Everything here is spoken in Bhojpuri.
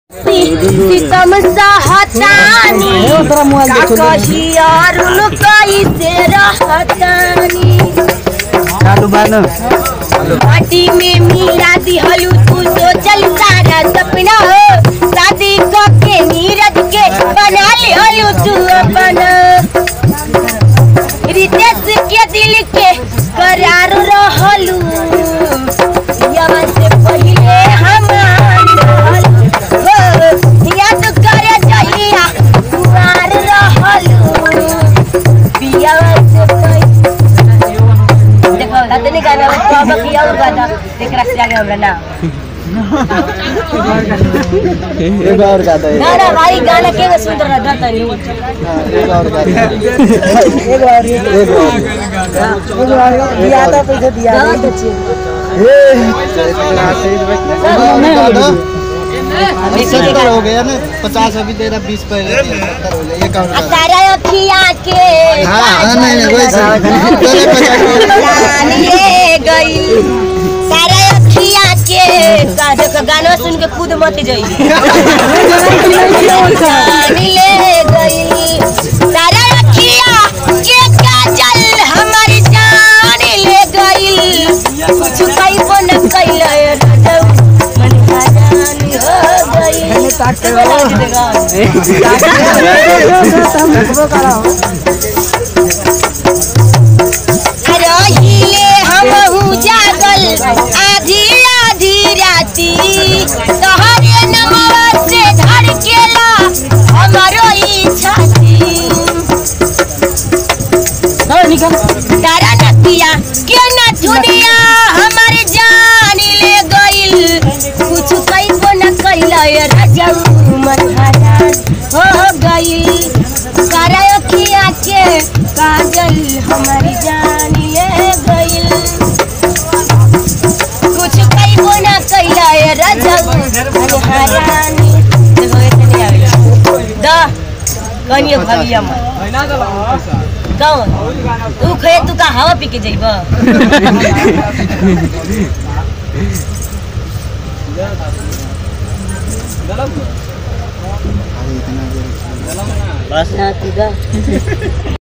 सितम सहतानी का कहियारुन कैसे रहतानी माटी में मिला दिहलू तू सोचल सारा सपना हो शादी के नीरज के बना लिहलू तू अपना रितेश के दिल के करार रहलू यवा से पहिले हमार रहलू हो याद करे जहिया कुमार रहलू बियावा से पहिले देखो रतनी गाना में बाबा की और गाना एकरा से आगे हमरा ना एक और गाता है ना ना भाई गाना के सुंदर रहता तनी एक और गाता है एक और एक और दिया था पैसे दिया सत्तर हो गया ना पचास अभी दे रहा बीस पहले सत्तर हो गया एक और गाता है। तारा अखिया के हाँ हाँ नहीं नहीं वैसे पहले पचास हो गया। जान ले गई तारा अखिया के गाने का गाना सुन के खुद मत जाई जान ले गई तारा अखिया के काजल हमारी जान ले गई कुछ कई को न कैले राजू मन का जान हो गई रहिले हमहू जागल आधी आधी राती तोहरे नमवा से धड़केला हमरो ई छाती तारा नतिया के न दुनिया हमर जान ले गइल कुछ कइबो न कैला राजू मन हरान हो गइल तारा अखिया के काजल हमर जान ले गइल कुछ कइबो न कैला राजू मन हरान देखो इतने आवे दा कनिए भगिया मन कौन तू खे तू का हवा पी के जाइब बस ना तू दा